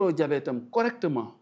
diabète am correctement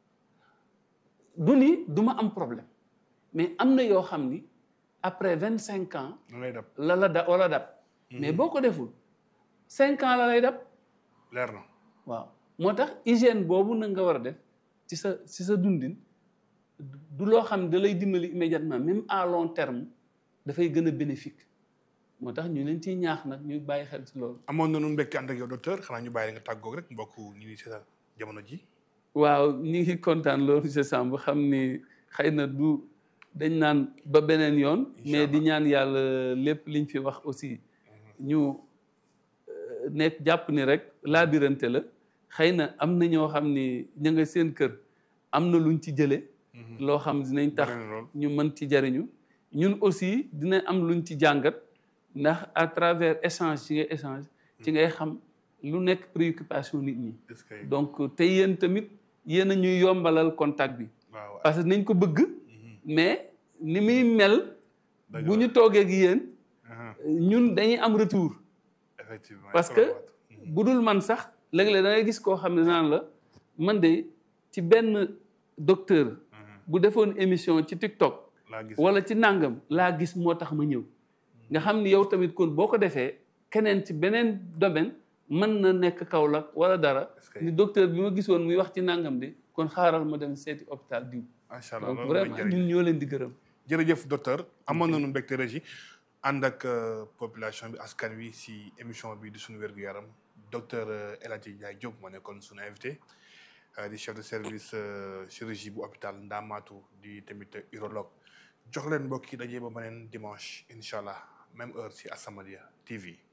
du ni du ma am problème mais am na yoo xam ni après vingt cinq ans lay dab la la da wala dab mais boo ko deful cinq ans la lay dab leer na waaw moo tax hygiène boobu na nga war a def ci sa ci sa dundin du loo xam ne da lay dimbali immédiatement même à long terme dafay gën a bénéfique moo tax ñu leen ciy ñaax nag ñu bàyyi xel ci loolu. amoon na nu mbégte ànd ak yow docteur xanaa ñu bàyyi la nga tàggoog rek mbokk ñu ngi seetaan jamono ji waaw ñu ngi kontaan loolu monsieur Samb xam ni xëy na du dañ naan ba beneen yoon. mais di ñaan yàlla lépp liñ fi wax aussi ñu nekk jàpp ni rek laabirante la xëy na am na ñoo xam ni ña nga seen kër am na luñ ci jëlee. loo xam dinañ tax ñu mën ci jariñu ñun aussi dina am luñ ci jàngat ndax à travers échange ci ngay échange ci ngay xam lu nekk préoccupation nit ñi donc te yéen tamit yéen a ñuy yombalal contact bi parce que nañ ko bëgg mais ni muy mel bu ñu toogee ak yéen ñun dañuy am retour effectivement parce que bu dul man sax léeg-léeg da ngay gis koo xam ne naan la man de ci benn docteur bu defoon émission ci TikTok wala ci nangam laa gis moo tax ma ñëw nga xam ni yow tamit kon boo ko defee keneen ci beneen domaine mën na nekk Kaolack wala dara ni docteur bi ma gisoon muy wax ci nangam de kon xaaral ma dem seeti hôpital diw macha allah donc vraiment ñun ñoo leen di gërëm jërëjëf docteur amoon nañu mbégte régi ànd ak population bi askan wi si émission bi di suñu wér-gu-yaram docteur El Hadji Ndiaye Diop moo nekkoon suñu invité di chef de service chirurgie bu hôpital Ndamatou di tamit urologue jox leen mbokk yi dajee ba beneen dimanche incha allah même heure si As-Samadiyya TV